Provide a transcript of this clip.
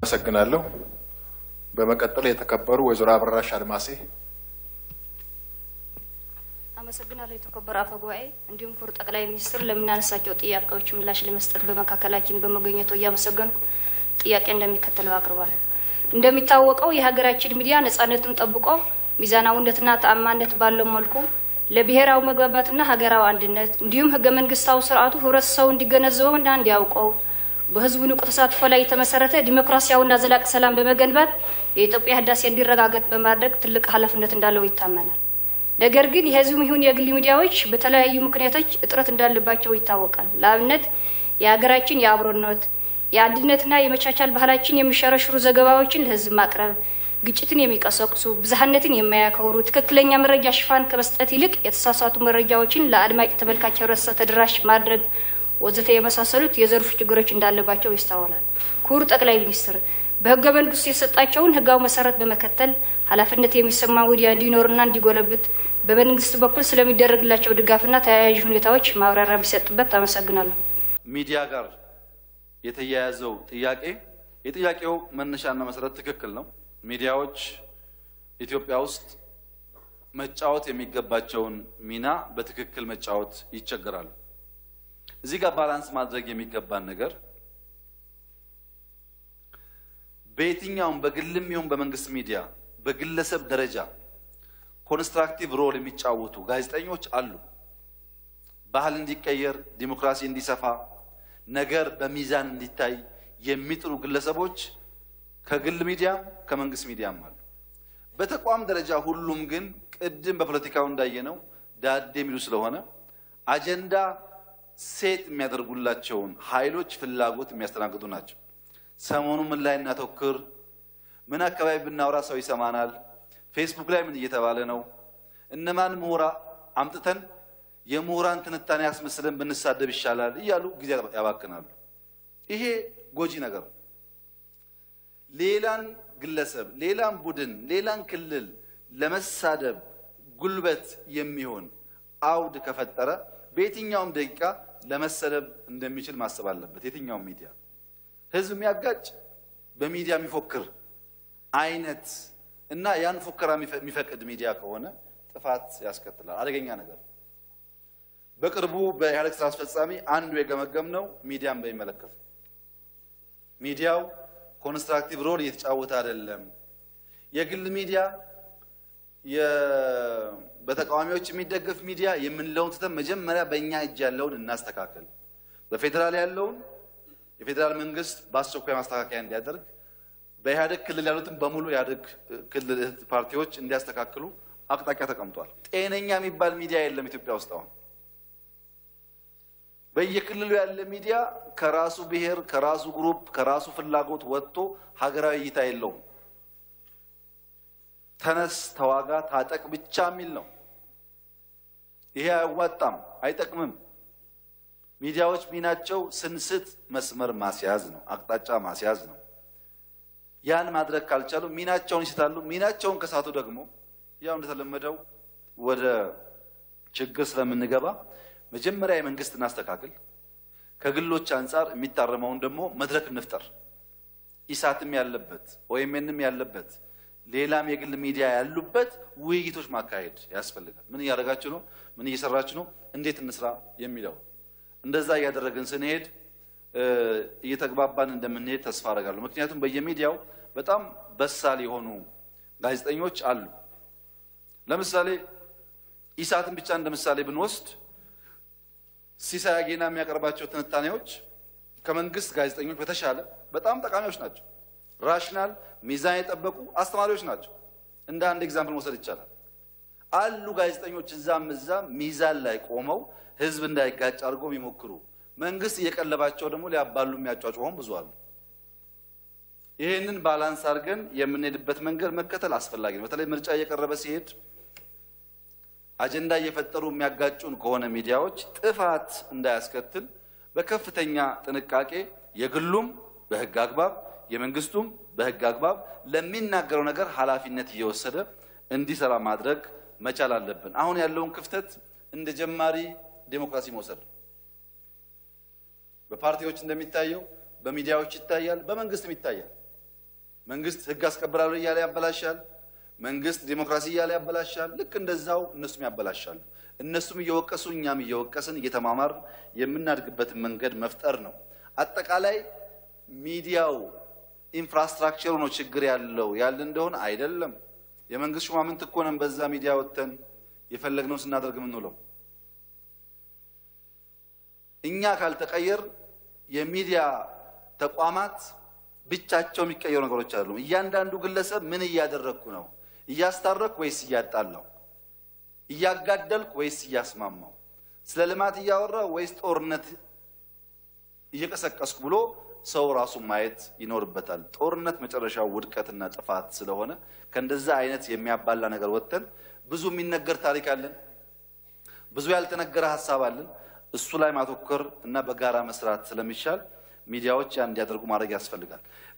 አመሰግናለሁ። በመቀጠል የተከበሩ ወይዘሮ አበራሽ አድማሴ አመሰግናለሁ የተከበሩ አፈ ጉባኤ፣ እንዲሁም ክቡር ጠቅላይ ሚኒስትር ለምናነሳቸው ጥያቄዎች ምላሽ ለመስጠት በመካከላችን በመገኘቱ እያመሰገንኩ ጥያቄ እንደሚከተለው አቅርባለሁ። እንደሚታወቀው የሀገራችን ሚዲያ ነጻነቱን ጠብቆ ሚዛናዊነትና ተአማነት ባለው መልኩ ለብሔራዊ መግባባትና ሀገራዊ አንድነት እንዲሁም ህገ መንግስታዊ ስርዓቱ ህብረተሰቡ እንዲገነዘበውና እንዲያውቀው በህዝቡ ንቁ ተሳትፎ ላይ የተመሰረተ ዲሞክራሲያዊና ዘላቂ ሰላም በመገንባት የኢትዮጵያ ህዳሴ እንዲረጋገጥ በማድረግ ትልቅ ኃላፊነት እንዳለው ይታመናል። ነገር ግን የህዝብም ይሁን የግል ሚዲያዎች በተለያዩ ምክንያቶች እጥረት እንዳለባቸው ይታወቃል። ለአብነት የሀገራችን የአብሮነት የአንድነትና የመቻቻል ባህላችን የሚሸረሽሩ ዘገባዎችን ለህዝብ ማቅረብ፣ ግጭትን የሚቀሰቅሱ ብዝሃነትን የማያከብሩ ትክክለኛ መረጃ ሽፋን ከመስጠት ይልቅ የተሳሳቱ መረጃዎችን ለአድማጭ ተመልካች ህብረተሰብ ተደራሽ ማድረግ ወዘተ የመሳሰሉት የዘርፉ ችግሮች እንዳለባቸው ይስተዋላል። ክቡር ጠቅላይ ሚኒስትር በህገ መንግስቱ የሰጣቸውን ህጋዊ መሰረት በመከተል ኃላፊነት የሚሰማ ሚዲያ እንዲኖርና እንዲጎለብት በመንግስት በኩል ስለሚደረግላቸው ድጋፍና ተያያዥ ሁኔታዎች ማብራሪያ ቢሰጥበት አመሰግናለሁ። ሚዲያ ጋር የተያያዘው ጥያቄ የጥያቄው መነሻና መሰረት ትክክል ነው። ሚዲያዎች ኢትዮጵያ ውስጥ መጫወት የሚገባቸውን ሚና በትክክል መጫወት ይቸገራሉ። እዚህ ጋር ባላንስ ማድረግ የሚገባን ነገር በየትኛውም በግልም ይሁን በመንግስት ሚዲያ በግለሰብ ደረጃ ኮንስትራክቲቭ ሮል የሚጫወቱ ጋዜጠኞች አሉ። ባህል እንዲቀየር፣ ዲሞክራሲ እንዲሰፋ፣ ነገር በሚዛን እንዲታይ የሚጥሩ ግለሰቦች ከግል ሚዲያም ከመንግስት ሚዲያም አሉ። በተቋም ደረጃ ሁሉም ግን ቅድም በፖለቲካው እንዳየነው ዳዴ የሚሉ ስለሆነ አጀንዳ ሴት የሚያደርጉላቸውን ኃይሎች ፍላጎት የሚያስተናግዱ ናቸው። ሰሞኑ ምን ላይ እናተኩር፣ ምን አካባቢ ብናወራ ሰው ይሰማናል፣ ፌስቡክ ላይ ምን እየተባለ ነው፣ እነማን ምሁራ አምጥተን የምሁራን ትንታኔ ያስመስለን ብንሳደብ ይሻላል እያሉ ጊዜ ያባክናሉ። ይሄ ጎጂ ነገር ነው። ሌላን ግለሰብ፣ ሌላን ቡድን፣ ሌላን ክልል ለመሳደብ ጉልበት የሚሆን አውድ ከፈጠረ በየትኛውም ደቂቃ ለመሰደብ እንደሚችል ማሰብ አለበት። የትኛውም ሚዲያ ህዝብ የሚያጋጭ በሚዲያ የሚፎክር አይነት እና ያን ፉከራ የሚፈቅድ ሚዲያ ከሆነ ጥፋት ያስከትላል። አደገኛ ነገር። በቅርቡ በኢህአዴግ ስራ አስፈጻሚ አንዱ የገመገም ነው ሚዲያን በሚመለከት ሚዲያው ኮንስትራክቲቭ ሮል እየተጫወተ አይደለም። የግል ሚዲያ በተቃዋሚዎች የሚደገፍ ሚዲያ የምንለውን ትተን መጀመሪያ በእኛ እጅ ያለውን እናስተካከል። በፌዴራል ያለውን የፌዴራል መንግስት በአስቸኳይ ማስተካከያ እንዲያደርግ፣ በኢህአዴግ ክልል ያሉትን በሙሉ ኢህአዴግ ክልል እህት ፓርቲዎች እንዲያስተካክሉ አቅጣጫ ተቀምጧል። ጤነኛ የሚባል ሚዲያ የለም ኢትዮጵያ ውስጥ አሁን። በየክልሉ ያለ ሚዲያ ከራሱ ብሔር፣ ከራሱ ግሩፕ፣ ከራሱ ፍላጎት ወጥቶ ሀገራዊ እይታ የለውም። ተነስ፣ ተዋጋ፣ ታጠቅ ብቻ የሚል ነው። ይሄ አያዋጣም፣ አይጠቅምም። ሚዲያዎች ሚናቸው ስንስት መስመር ማስያዝ ነው፣ አቅጣጫ ማስያዝ ነው። ያን ማድረግ ካልቻሉ ሚናቸውን ይስታሉ። ሚናቸውን ከሳቱ ደግሞ ያው እንደተለመደው ወደ ችግር ስለምንገባ መጀመሪያ የመንግስት እናስተካክል፣ ከግሎች አንጻር የሚታረመውን ደግሞ መድረክ እንፍጠር። ኢሳትም ያለበት ኦኤምኤንም ያለበት ሌላም የግል ሚዲያ ያሉበት ውይይቶች ማካሄድ ያስፈልጋል። ምን እያደረጋችሁ ነው? ምን እየሰራችሁ ነው? እንዴት እንስራ የሚለው እንደዛ እያደረግን ስንሄድ እየተግባባን እንደምንሄድ ተስፋ አደርጋለሁ። ምክንያቱም በየሚዲያው በጣም በሳል የሆኑ ጋዜጠኞች አሉ። ለምሳሌ ኢሳትን ብቻ እንደ ምሳሌ ብንወስድ ሲሳይ አጌና የሚያቀርባቸው ትንታኔዎች ከመንግስት ጋዜጠኞች በተሻለ በጣም ጠቃሚዎች ናቸው። ራሽናል ሚዛን የጠበቁ አስተማሪዎች ናቸው። እንደ አንድ ኤግዛምፕል መውሰድ ይቻላል። አሉ ጋዜጠኞች እዛም እዛም ሚዛን ላይ ቆመው ህዝብ እንዳይጋጭ አድርገው የሚሞክሩ መንግስት እየቀለባቸው ደግሞ ሊያባሉ የሚያጫጭሆን ብዙ አሉ። ይህንን ባላንስ አድርገን የምንሄድበት መንገድ መከተል አስፈላጊ ነው። በተለይ ምርጫ እየቀረበ ሲሄድ አጀንዳ እየፈጠሩ የሚያጋጩን ከሆነ ሚዲያዎች ጥፋት እንዳያስከትል በከፍተኛ ጥንቃቄ የግሉም በህግ አግባብ የመንግስቱም በህግ አግባብ ለሚናገረው ነገር ኃላፊነት እየወሰደ እንዲሰራ ማድረግ መቻል አለብን። አሁን ያለውን ክፍተት እንደ ጀማሪ ዴሞክራሲ መውሰድ ነው። በፓርቲዎች እንደሚታየው በሚዲያዎች ይታያል፣ በመንግስትም ይታያል። መንግስት ህግ አስከብራለሁ እያለ ያበላሻል። መንግስት ዲሞክራሲ እያለ ያበላሻል። ልክ እንደዛው እነሱም ያበላሻሉ። እነሱም እየወቀሱ እኛም እየወቀስን እየተማማር የምናድግበትን መንገድ መፍጠር ነው። አጠቃላይ ሚዲያው ኢንፍራስትራክቸሩ ነው ችግር ያለው ያለ እንደሆነ አይደለም። የመንግስት ሹማምንት እኮ ነን በዛ ሚዲያ ወጥተን የፈለግነው ስናደርግ የምንውለው። እኛ ካልተቀየር የሚዲያ ተቋማት ብቻቸው የሚቀየሩ ነገሮች አሉ። እያንዳንዱ ግለሰብ ምን እያደረግኩ ነው? እያስታረኩ ወይስ እያጣላው? እያጋደልኩ ወይስ እያስማማው? ስለ ልማት እያወራው ወይስ ጦርነት እየቀሰቀስኩ ብሎ ሰው ራሱን ማየት ይኖርበታል። ጦርነት መጨረሻው ውድቀትና ጥፋት ስለሆነ ከእንደዛ አይነት የሚያባላ ነገር ወጥተን ብዙ የሚነገር ታሪክ አለን፣ ብዙ ያልተነገረ ሀሳብ አለን። እሱ ላይ ማተኮር እና በጋራ መስራት ስለሚሻል ሚዲያዎች ያ እንዲያደርጉ ማድረግ ያስፈልጋል።